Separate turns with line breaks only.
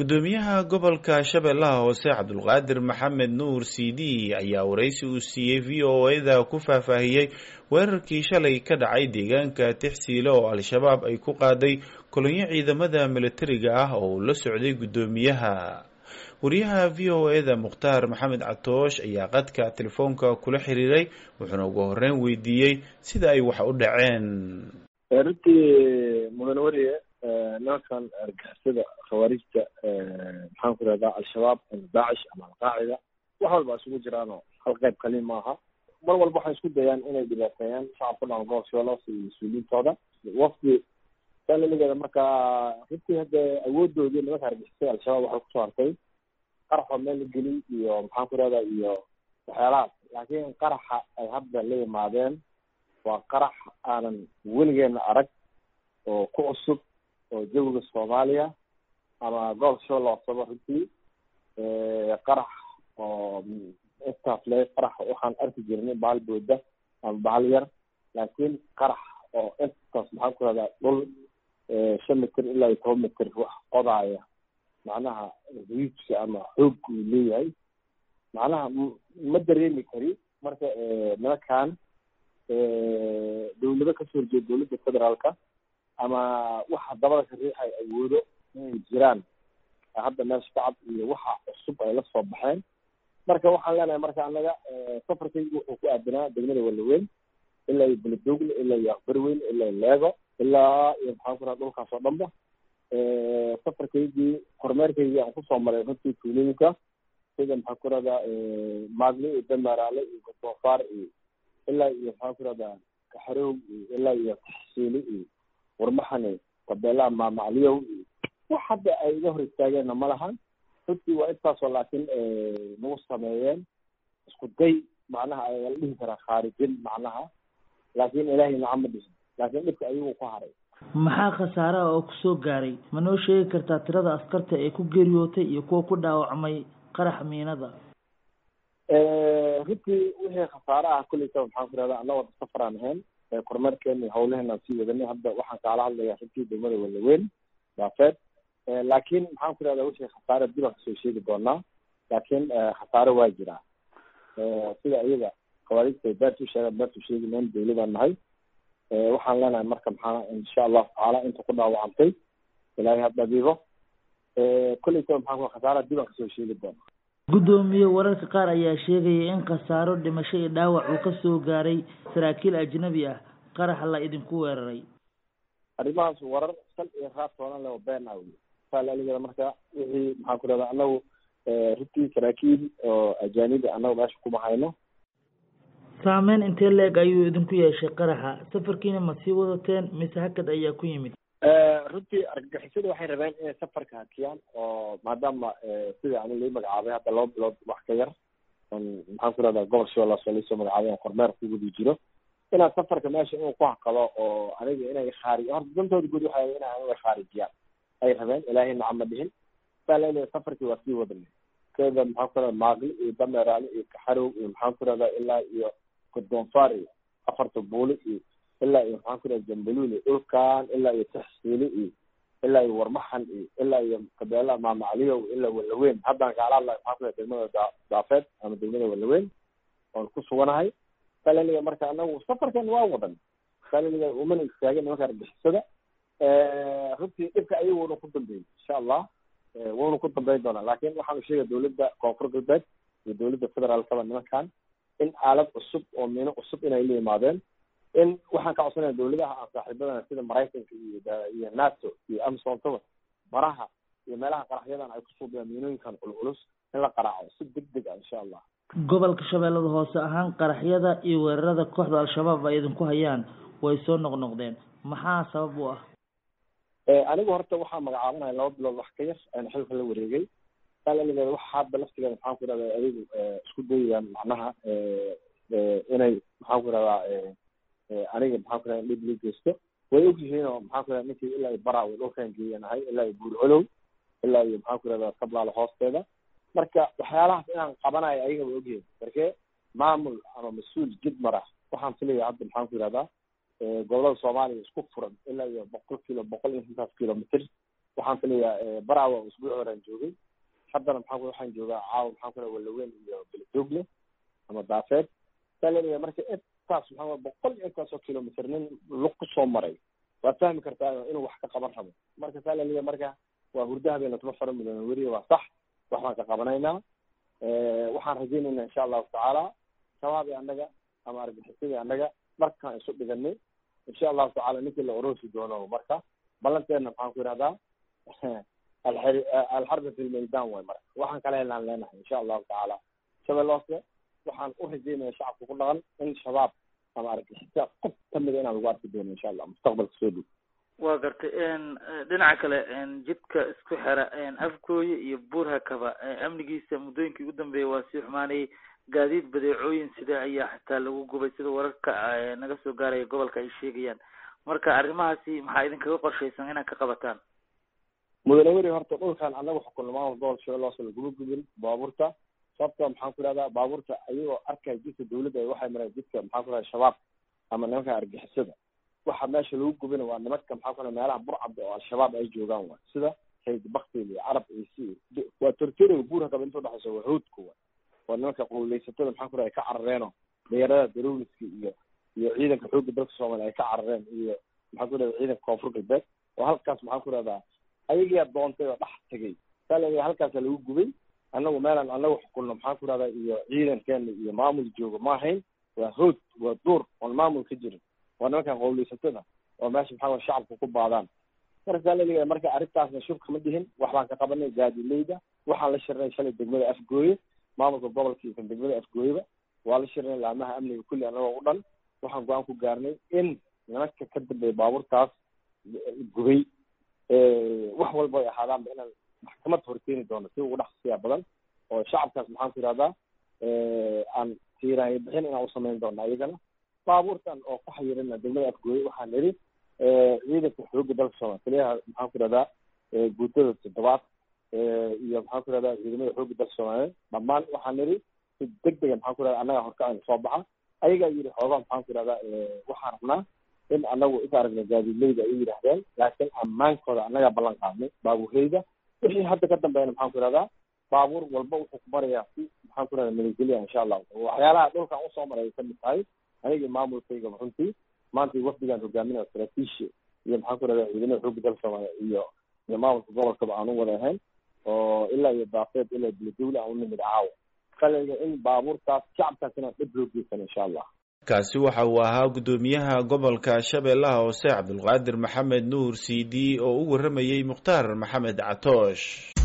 gudoomiyaha gobolka shabeellaha hoose cabdulqaadir maxamed nuur c d ayaa waraysi uu siiyey v o a-da ku faahfaahiyey weerarkii shalay ka dhacay deegaanka tixsiile oo al-shabaab ay ku qaaday kolonyo ciidamada militariga ah oo uu la socday guddoomiyaha wariyaha v o a-da mukhtaar maxamed catoosh ayaa qadka telefoonka kula xiriiray wuxuuna ugu horeyn weydiiyey sida ay wax u dhaceen
runtii mudane weriye nimankan argixisada khawaarijta maxaan ku rahdaa al-shabaab ama daacish ama alqaacida wax walba isugu jiraanoo hal qayb kali maaha mar walba waxay isku dayaan inay dhibaateeyaan shacabka dhan gobolka shabeellaha iyo mas-uuliyiintooda wafdi salaligeeda markaa runtii hadde awoodoodii nimanka argixisada al-shabaab waxay kusoo hartay qaraxoo meel la geliy iyo maxaan ku rahdaa iyo waxyaalahaas laakiin qaraxa ay hadda la yimaadeen waa qarax aanan weligeena arag oo ku cusub oo jawiga soomaaliya ama gobolka shabeellaha hooseba runtii qarax oo intaas le qarax waxaan arki jirnay bahal booda ama bahal yar laakiin qarax oo intaas maxaan ku rahdaa dhul shan mitir ilaa iyo toban mitir wax qodaaya macnaha riijka ama xoog uu leeyahay macnaha ma dareemi kari marka nimankan dawlado kasoo horjeeda dawladda federaalka ama waxa dabada ka riixay awoodo inay jiraan hadda meesha kacab iyo waxa cusub ay la soo baxeen marka waxaan leenahay marka anaga safarkaygu wuxuu ku aadanaa degmada walaweyn ilaa iyo beledoogle ilaa iyo aqbarweyn ilaa iyo leego ilaa iyo maxaan ku raha dhulkaas oo dhanba safarkaygii kormeerkaygii aan kusoo maray runtii tuulooyinka sida maxaan ku rahdaa maadle iyo damaraale iyo gotoofaar iyo ilaa iyo maxaan ku rahdaa kaxarow iyo ilaa iyo taxsiili iyo warmaxani tabeelaha maamacliyow iyo wax hadda ay iga hor istaageenna ma lahan runtii waa intaasoo laakiin nagu sameeyeen isku day macnaha ayaa la dhihi karaa khaarijin macnaha laakiin ilaahay nacama dhihin laakiin dhibka ayagu ku haray
maxaa khasaaraha oo kusoo gaaray ma noo sheegi kartaa tirada askarta ee ku geeriyootay iyo kuwa ku dhaawacmay qarax miinada
runtii wixii khasaare ah kulleysa maxaan ku rahdaa anna wada safaraan ahayn kormeerkeena iyo hawlaheenaan sii wadanay hadda waxaan kaala hadlayaa runtii degmada walaweyn daafeed laakiin maxaan ku rahdaa wixii khasaare dib aan kasoo sheegi doonaa laakiin khasaare waa jiraa sida iyaga khawaarijta ay beertu sheegaan beertu sheegi mayn dawladaan nahay waxaan leenahay marka maxaa insha allahu tacaala inta ku dhaawacantay ilaahay ha dhabiibo kolleysa maxaan ku khasaare dib aan kasoo sheegi doonaa
guddoomiye wararka qaar ayaa sheegaya in khasaaro dhimasho iyo dhaawac uu kasoo gaaray saraakiil ajnabi ah qarax la idinku weeraray
arrimahaas warar sal iyo raad toonan leh oo been ah wey saalaaligeeda marka wixii maxaan ku rahdaa anagu runtii saraakiil oo ajaanibi anagu meesha kuma hayno
saameyn intee leeg ayuu idinku yeeshay qaraxa safarkiina ma sii wadateen mise hakad ayaa ku yimid
runtii argagixisada waxay rabeen inay safarka hakiyaan oo maadaama sida ani lai magacaabay hadda laba bilood wax ka yar maxaan ku rahdaa gobol shabeellaha soo laisoo magacaabay aan kormeer ku wadi jiro inaan safarka meesha inuu ku hakado oo aniga inay khaari horta dantooda guud waxay in aniga khaarijiyaan ay rabeen ilaahay nacama dhihin saa leedahay safarkii waa sii wadanay keeda maxaan ku rahdaa maaqli iyo dameeraale iyo kaxarow iyo maxaan ku rahdaa ilaa iyo godoonfaar iyo afarta buuli iyo ilaa iyo maxaan ku rahda jambaluul iyo dhulkan ilaa iyo taxsiili iyo ilaa iyo warmaxan iyo ilaa iyo kabeelaha maamacliyow ilaa walaweyn haddaan kaala hadlayo maxaan ku rahda degmada daa daafeed ama degmada walaweyn oon ku suganahay salaliga marka anagu safarkan waa wadan salaliga umana istaagin nimanka argixisada runtii dhibka ayaguna ku dambeeyey insha allah wuuna ku dambeyn doonaa laakin waxaanu sheegaya dawladda koonfur galbeed iyo dawladda federaalkaba nimankan in aalad cusub oo miino cusub inay la yimaadeen in waxaan ka codsanaya dawladaha aan saaxiibadana sida maraykanka iyo iyo nato iyo amsontaba baraha iyo meelaha qaraxyadan ay kusuubiyaan miinooyinkan culculus in la qaraaco si deg deg ah insha allah
gobolka shabeellada hoose ahaan qaraxyada iyo weerarada kooxda al-shabaab ay idinku hayaan way soo noqnoqdeen maxaa sabab u ah
anigu horta waxaa magacaabanaya laba bilood wax ka yar aan xilka la wareegay salaligeeda waxa hadda laftigeeda maxaan ku rahdaa adigu isku dayayaan macnaha inay maxaan ku rahdaa aniga maxaan ku rahdaa dhib lii geysto way ogyihiin oo maxaan ku rahdaa ninkii ilaa iyo bara way dhulkan geeyanahay ilaa iyo buur colow ilaa iyo maxaan ku rahdaa sablaala hoosteeda marka waxyaalahaas inaan qabanayo ayaga way ogyihiin marke maamul ama mas-uul jid mara waxaan filaya hadda maxaan ku yihahdaa gobolada soomaaliya isku furan ilaa iyo boqol kilo boqol iyo intaas kilomitr waxaan filayaa barawa usbuuc horaan joogay haddana maxaa ku waxaan joogaa caawa maxaan kula walaweyn iyo beledoogle ama daafeed saa leeyahay marka intaas maxaa boqol iyo intaas oo kilomitr nin lug kusoo maray waad fahmi kartaa inuu wax ka qaban rabo marka saa laleeyahay marka waa hurda habeen latuma fara milyan weriya waa sax wax baan ka qabanaynaa waxaan rajaynaynaa insha allahu tacaala shabaabii annaga ama argaxisadii annaga markaan isu dhiganay insha allahu tacala ninkii la oroosi doono marka ballanteena maxaan ku yidhahdaa alxarbi fi lmaydan way marka waxaan kala helaan leenahay insha allahu tacaala shabeeloose waxaan u rajaynaya shacabka ku dhaqan in shabaab ama argixisa qof kamida inaan lagu arki doono insha allah mustaqbalka soo dhow
waa gartay dhinaca kale jidka isku xera afgooye iyo buurhakaba amnigiisa muddooyinkii ugu dambeeyay waa sii xumaanayay gaadiid badeecooyin sida ayaa xitaa lagu gubay sida wararka naga soo gaaraya gobolka ay sheegayaan marka arrimahaasi maxaa idinkaga qorshaysan inaad ka qabataan
mudane weri horta dhulkan anaga xukunno maamul gobol shabeeloose laguma gubin baabuurta sababta maxaan ku ihahdaa baabuurta ayagoo arkaya jidka dawladda waxay mareen jidka maxaan ku ihahda shabaab ama nimanka argixisada waxa meesha lagu gubina waa nimanka maxaa ku meelaha burcabda oo al-shabaab ay joogaan wa sida sayd baktil iyo carab ciisi waa tortoriga buurha kaba inta udhexaysa waa hoodka wa waa nimanka qowleysatada maxaa ku ay ka carareeno dhalinyarada darowliska iyo iyo ciidanka xoogga dalka soomaaliya ay ka carareen iyo maxaa ku ihahda ciidanka koonfur galbeed oo halkaas maxaa ku ihahdaa ayagiyaa doontay oo dhex tegay saa leeyahay halkaasa lagu gubay anagu meelaan anagu xukunno maxaan ku ihahdaa iyo ciidankeena iyo maamul jooga ma ahayn waa hood waa duur oon maamul ka jirin waa nimankan qowleysatada oo meesha maxaa way shacabka ku baadaan marka saa laleeyahay marka arrintaasna shub kama dhihin wax baan ka qabanay gaadileyda waxaan la shirnay shalay degmada afgooye maamulka gobolka iyo kan degmada afgooyeba waa la shirnay laamaha amniga kulli anagoo u dhan waxaan go-aan ku gaarnay in nimanka ka dambeeya baabuurtaas gubay wax walba ay ahaadaanba inaan maxkamad horkeeni doono si ugu dhaqsiya badan oo shacabkaas maxaan ku yihahdaa aan tiiraanya bixin inaan usamayn doono ayagana baabuurtan oo ku xayirina degmada afgooye waxaan nidhi ciidanka xooga dalka soomaaliya taliyaha maxaan ku ihahdaa guutada toddobaad iyo maxaan ku ihahdaa ciidamada xooga dalka soomaaliyeed dhammaan waxaan nidhi si deg dega maxaan ku ihahda annaga horkacayna soo baxa ayagaa yidhi xoogaa maxaan ku ihahdaa waxaan rabnaa in anagu is aragna gaadiidleyda ay yidhahdeen laakiin ammaankooda annagaa ballan qaadnay baabuurleyda wixii hadda ka dambeeyna maxaan ku ihahdaa baabuur walba wuxuu ku marayaa si maxaan ku ihahda nabadgelya insha allahu waxyaalaha dhulkan usoo maray ay kamid tahay anigii maamulkayga runtii maanta wafdigaan hogaaminaya saraakiisha iyo maxaan ku ihahda ciidamada xoogga dalka soomaaliya iyo iyo maamulka gobolkaba aan u wada ahayn oo ilaa iyo daafeed ilaa beledowle aan u nimid caawa kaleega in baabuurtaas shacabkaas inaan dhib loo geysan insha allah
kaasi waxa uu ahaa guddoomiyaha gobolka shabeellaha hoose cabdulqaadir maxamed nuur c d oo u warramayey mukhtaar maxamed catoosh